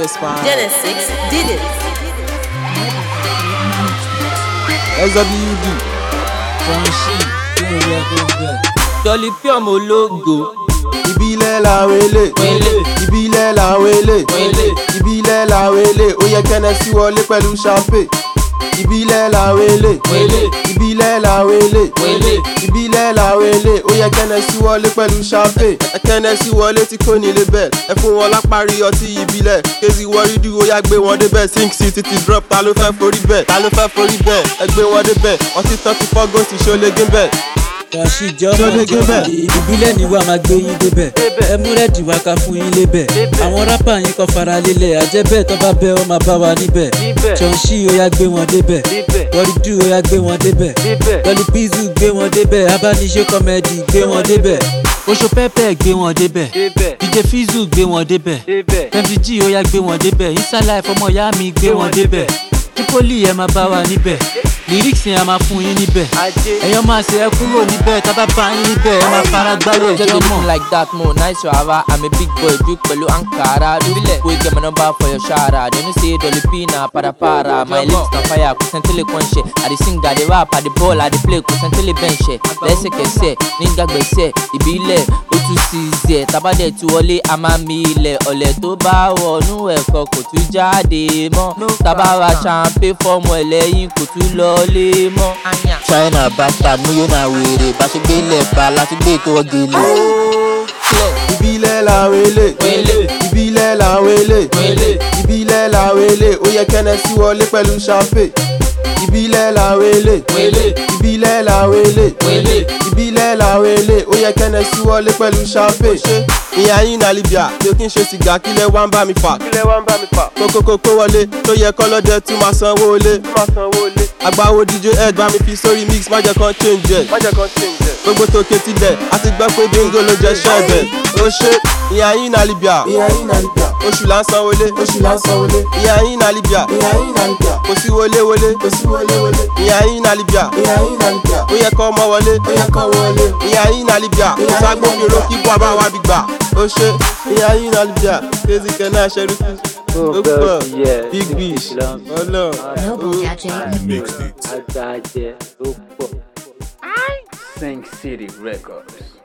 Gaspar. Genesis did it. SWD. Fọ̀nṣì kí ló yẹ kó bẹ̀. Jolly pure mo logo. ìbílẹ̀ làwọn èlé Wele. ìbílẹ̀ làwọn èlé Wele. ìbílẹ̀ làwọn èlé ó yẹ kẹ́nẹ́sì wọlé pẹ̀lú champagne ìbílẹ̀ làwọn èlé Wele. ìbílẹ̀ làwọn èlé Wele. ìbílẹ̀ làwọn èlé ó yẹ kẹ́nẹ́sì wọlé pẹ̀lú champagne ẹ kẹ́nẹ́sì wọlé tí kò nílé bẹ́ẹ̀ ẹ fún wọn lápárí ọtí ìbílẹ̀ kézì wọrídù ó yá gbé wọn débẹ̀ sink city ti drop ta ló fẹ́ forí bẹ́ẹ̀ ta ló fẹ́ forí bẹ́ẹ̀ ẹ gbé wọn débẹ̀ ọtí tán ti fọ́ gòsì ṣólégé bẹ́ẹ̀. Fọ̀nṣì jọmọ Ṣọlẹ̀ gébẹ̀. ìbílẹ̀ ni wà máa gbé yín débẹ̀. Ẹ mú rẹ́ẹ̀dì wá ká fún yín lébẹ̀. Àwọn rápà yín kọ́ fara lélẹ̀. Àjẹbẹ́ tó bá bẹ́ ọ máa bá wa níbẹ̀. Fọ̀nṣì ó yá gbé wọn débẹ̀. Wọ́rídù ó yá gbé wọn débẹ̀. Lọ́lí Pizzu gbé wọn débẹ̀. Abániṣe kọ́mẹ́dì gbé wọn débẹ̀. Oṣù pẹ́pẹ́ gbé wọn débẹ̀. DJ Fizzu gbé wọn débẹ̀. MVG ó yá gbé wọn débẹ̀. Inside ọmọ ìyá mi gbé wọn débẹ̀. Tripoli ẹ máa bá wa níbẹ̀. Lyrics yẹn a máa fún yín níbẹ̀. Ẹ̀yọ́ máa ṣe ẹ kúrò níbẹ̀. Tá bá bá yín níbẹ̀ ẹ máa fara gbálẹ̀ Just be jọmọ. looking like that, more nice rava. I'm a big boy, big pẹ̀lú Ankara. Do the boy get my number for your shara. They no say Dolly P na para para. My lips na fire, kò sẹ́ntẹ́lẹ̀ kan ṣe. I dey sing, I dey rap, I dey ball, I dey play, kò sẹ́ntẹ́lẹ̀ bẹ́ẹ̀ ṣe. Lẹ́sẹ̀kẹsẹ̀, nígbàgbẹ́sẹ̀, ìbílẹ̀, ó tún sí zẹ̀. Tábàdẹ̀ tí wọlé, a máa mi ilẹ̀. Ọ̀lẹ̀ tó bá wọnú ẹ̀kọ́ kò tún jáde mọ́. Tábàrà champagne fọ́ọ̀mù ẹlẹ́yin kò tún lọlé mọ́. china bàtà nuyo na wèrè bá ṣe gbélé ba láti gbé tó ọgẹlẹ. ìbílẹ̀ làwọn èlé Wele. ìbílẹ̀ làwọn èlé Wele. ìbílẹ̀ làwọn èlé ó yẹ kẹ́nẹ́sì wọlé pẹ̀lú champagne ìbílẹ̀ làwọn èlé Wele. ìbílẹ̀ làwọn èlé Wele. ìbílẹ̀ làwọn èlé ó yẹ kẹ́nẹ́sì wọlé pẹ̀lú champagne ìyá yín náà libya mi ò kí n ṣe sìgá kílẹ̀ wá ń bá mi fà kílẹ̀ wá ń bá mi fà kókókókó wọlé tó yẹ kọ́lọ́dẹ tún máa sanwó lé àgbáwo dj ed bá mi fi sórí mix má jẹ́ kán change ẹ̀ gbogbo tòkè tilẹ̀ a ti gbọ́ pé bingo ló jẹ́ ṣẹ́ẹ̀bẹ̀ ó ṣe ìyá yín náà libya ìyá yín náà libya oṣù là ń sanwó lé oṣù là ń san wọlé ìyá yín náà libya ìyá yín náà libya kò sí wọlé wọlé kò sí wọlé wọlé ìyá yín náà libya ìyá yín náà libya ó yẹ kọ́ ọmọ wọlé ó yẹ kọ́ wọlé ìyá yín náà libya kò ságbófinró kí bọ́ àbá wa bí gbà ó ṣe ìyá yín náà libya kézì kẹ́ náà ṣẹ́rí fún ó pọ̀ big bish ọlọ́ọ̀. Noble Jack Adájẹ́ ló pọ̀. Sing City Records.